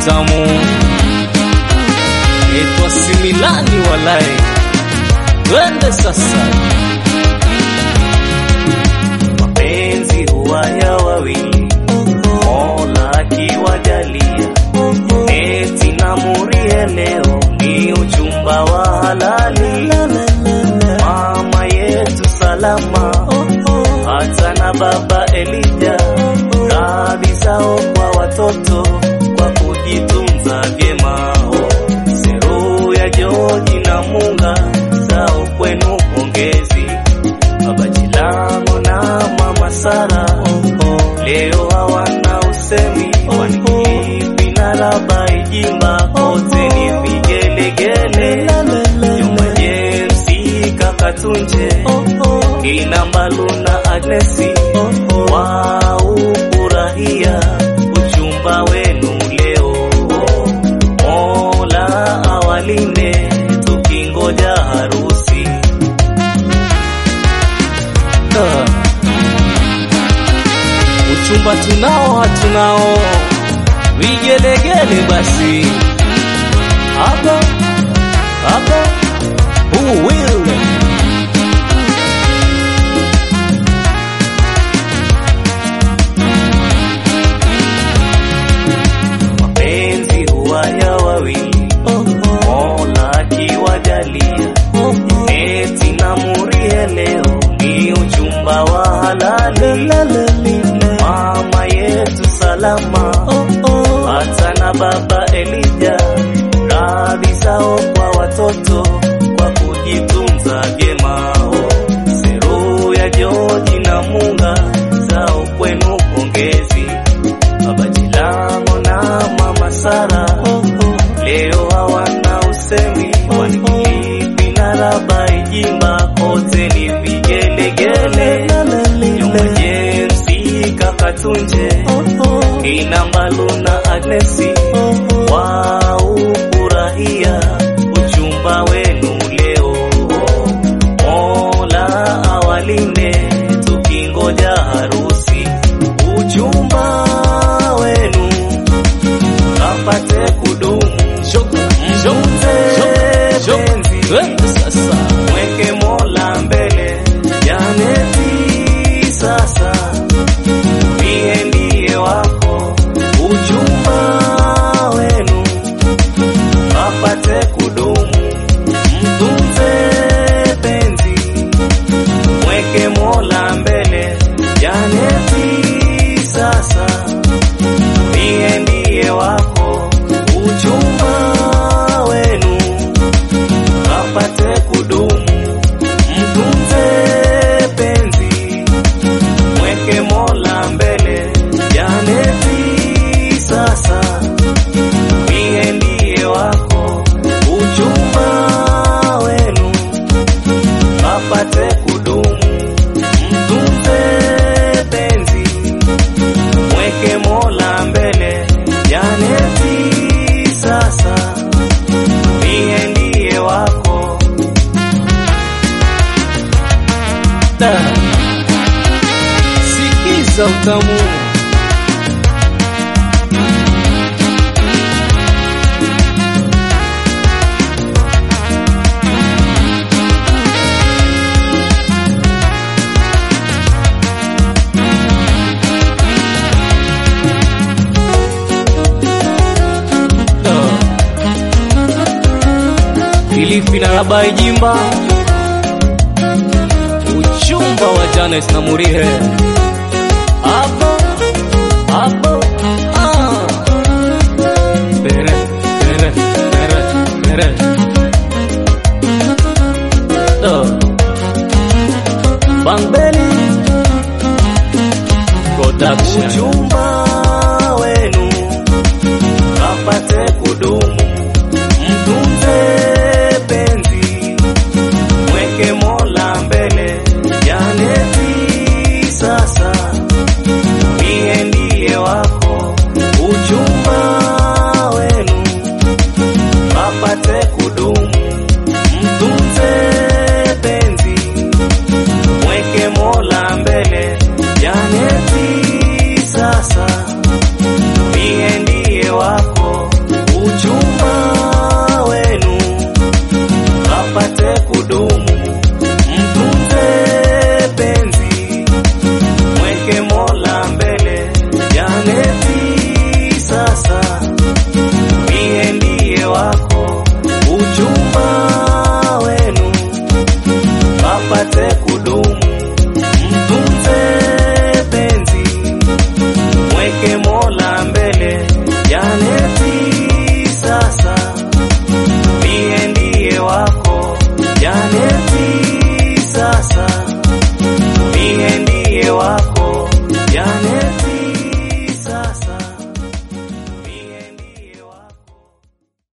utamu etwa similani walai twende sasa mapenzi huwa ya wawili mola akiwajalia eti na murie leo ni uchumba wa halali mama yetu salama hata na baba elija radhi zao kwa watoto kwa kujitunza vyema seru ya joji na munga zao kwenu pongezi baba jilango na mama sara leo hawana usemi kwani kipi na laba ijimba kote ni vigelegele Juma James kakatunje kina Mbalu na Agnesi waufurahia uchumba wenu leo. Mola awalinde tukingoja harusi. Ah. uchumba tunao hatunao vigelegele basi hapa hapa who will Mapenzi huwa ya wawili, Mola akiwajalia eti na murie leo ni uchumba wa halali. Mama yetu salama, hata na baba Elija, radhi zao kwa watoto kwa kujitunza vyema. Seru ya Joji na Munga zao kwenu pongezi, baba Jilango na mama Sara leo hawana usemi, kwani kipi na laba ijimba kote ni vigelegele. Juma James kakatunje kina Mbalu na Agnesi waufurahia uchumba wenu leo. Mola awalinde tukingoja harusi, uchumba wenu kapate kudumu, mtunze penzi twende sasa mweke Mola mbele, Janeti sasa mie ndiye wako, uchumba wenu apate kudumu, mtunze penzi, mweke Mola mbele, Janeti sasa mie ndiye wako, uchumba wenu apate kudumu, mtunze penzi, mweke Mola mbele, Janeti sasa mie ndiye wako, uchumba wenu apate kudumu, mtunze penzi, mweke Mola mbele, Janeti sasa mie ndiye wako. Da. sikiza utamu Filipi na Rabai Jimba, uchumba wa Janet na Murihe hapo hapo, ah. Bere, bere, bere, bere. Do. Bang Belly Production